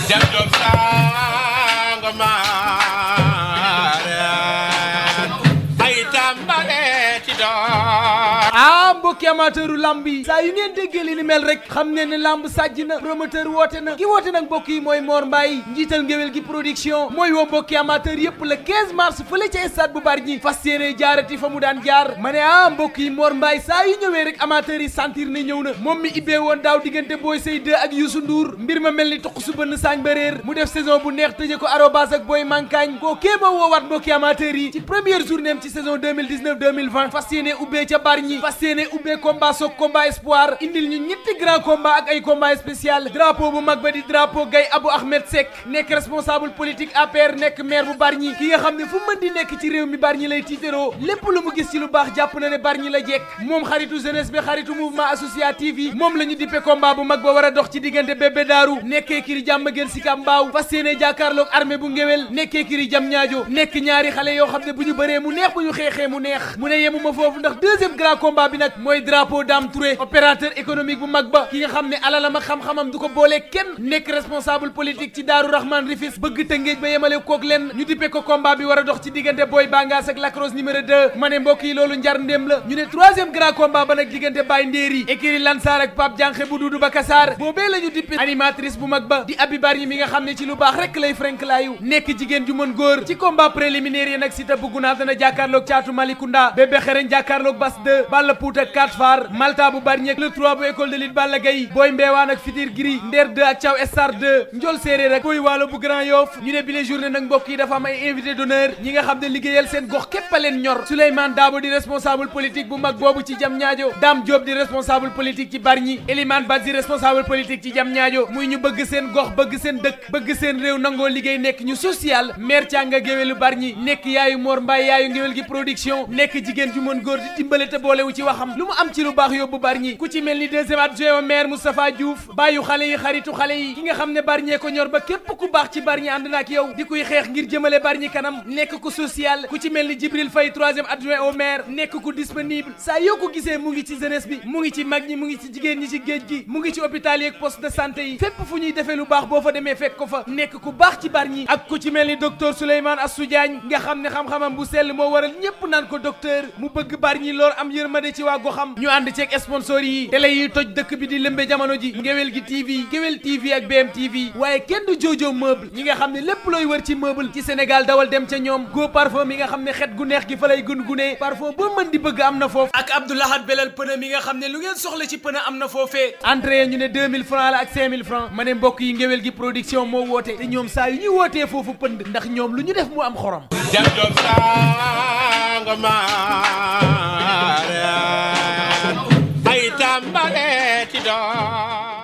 jam jom sanga maaren ay tambale ci doon ah mbokki amateuru lamb yi saa yu ngeen déggee li ni mel rek xam ne ne lamb sàjj na promoteur woote na ki woote nag mbokk yi mooy Mor Mbaye njiital ngéwél gi production mooy woo mbokki amateur yépp le 15 mars fële ca stade bu Bargny fas yéene jaarati fa mu daan jaar ma ne ah mbokk yi Mor Mbaye saa yu ñëwee rek amateur yi sentir ne ñëw na moom mi ibbee woon daaw diggante Boy Sey 2 ak Youssou Ndour mbir ma mel ni toq su bënn saañ ba réer mu def saison bu neex tëje ko arobas ak Boy Mankaañ koo kéema woowaat mbokki amateur yi ci première journée am ci saison 2019 2020 fas yéene ubbee ca Bargny fas yéene ubbee combat soog combat espoir indil ñu ñetti grand combat ak ay combat spécial drapeau bu mag ba di drapeau Gaye Abou Ahmed Seck nekk responsable politique APR nekk maire bu Bargny ki nga xam ne fu mën di nekk ci réew mi Bargny lay tiitaroo lépp lu mu gis ci lu baax jàpp na ne Bargny la jekk moom xaritu jeunesse bi xaritu mouvement associatif yi moom la ñu dippe combat bu mag ba war a dox ci diggante bébé daaru nekkee kiri jàmm gën si ka mbaaw fas yéene jàkkaarloog armée bu ngéwél nekkee kiri jam ñaajo nekk ñaari xale yoo xam ne bu ñu bëree mu neex bu ñu xeexee mu neex mu ne yemuma foofu ndax deuxième grand combat bi nag mooy drapeau Dame Touré opérateur économique bu mag ba ki nga xam ne alalam ak xam-xamam du ko boolee kenn nekk responsable politique ci Daaru Rahman Rifis bëgg tëngéej ba yemale kook lenn ñu dippe ko combat bi war a dox ci diggante Boy Bangaas ak Lacrosse numéro 2 ma ne mbokk yi loolu njar ndéem la ñu ne troisième grand combat ba nag diggante Baye Ndéeri écurie Lansar ak Pape Dianxe bu Dudu Bakassar boobee la ñu dippe animatrice bu mag ba di Abi Bargny mi nga xam ne ci lu baax rek lay frenk laayu nekk jigéen ju mën góor ci combat préliminaire yi nag si ta buggu naa dana jàkkaarloog caatu Malicounda bébé xereñ jàkkaarloog Bas 2 Balla Pout ak 4 Far Malta bu Bargny ak le 3 bu école de lutte Balla Gaye Boy Mbeewaan ak Fitir Giri Nder 2 ak Thiaw Star 2 Njol Séeréer ak Boy Waalo bu Grand Yoff ñu ne bile journée nag mbokk yi dafa am ay invité d'honneur ñi nga xam ne liggéeyal seen gox képp a leen ñor Souleymane Dabo di responsable politique bu mag boobu ci jam ñaajo Dame Diop di responsable politique ci Bargny Elimane Badji responsable politique ci jam ñaajo muy ñu bëgg seen gox bëgg seen dëkk bëgg seen réew nangoo liggéey nekk ñu social maire Thianga géwélu Bargny nekk yaayu Mor Mbaye yaayu ngéwél gi production nekk jigéen ju mën góor di dimbale te boolewu ci waxam lu mu am ci lu baax yóbbu Bargny ku ci mel ni deuxième adjoint au maire Moustapha Diouf bàyyu xale yi xaritu xale yi ki nga xam ne Bargny ko ñor ba képp ku baax ci Bargny ànd na ak yow di kuy xeex ngir jëmale Bargny kanam nekk ku social ku ci mel ni Djibril Faye troisième adjoint au maire nekk ku disponible saa yoo ko gisee mu ngi ci jeunesse bi mu ngi ci mag ñi mu ngi ci jigéen ñi ci géej gi mu ngi ci hôpital yi ak poste de santé yi fépp fu ñuy defee lu baax boo fa demee fekk ko fa nekk ku baax ci Bargny ak ku ci mel ni docteur Souleymane Assou Diagne nga xam ne xam-xamam bu sell moo waral ñépp naan ko docteur mu bëgg Bargny lool am yërmande ci waa goxam ñu ànd ceeg sponsor yi télé yi toj dëkk bi di lëmbe jamono ji ngewel gi TV ngewel TV ak BM TV waaye kenn du joojoo meuble ñi nga xam ne lépp looy wër ci meuble ci Sénégal dawal dem ca ñoom go parfum mi nga xam ne xet gu neex gi fa lay gun gunee parfum boo mën di bëgg am na foofu ak Abdoulahat Belal pneu mi nga xam ne lu ngeen soxla ci pneu am na foofee entrée ñu ne 2000 francs la ak 5000 francs ma ne mbokk yi ngewel gi production moo woote te ñoom saa yu ñuy wootee foofu pënd ndax ñoom lu ñu def mu am xorom jam jom sanga maaren ay tambale ci doon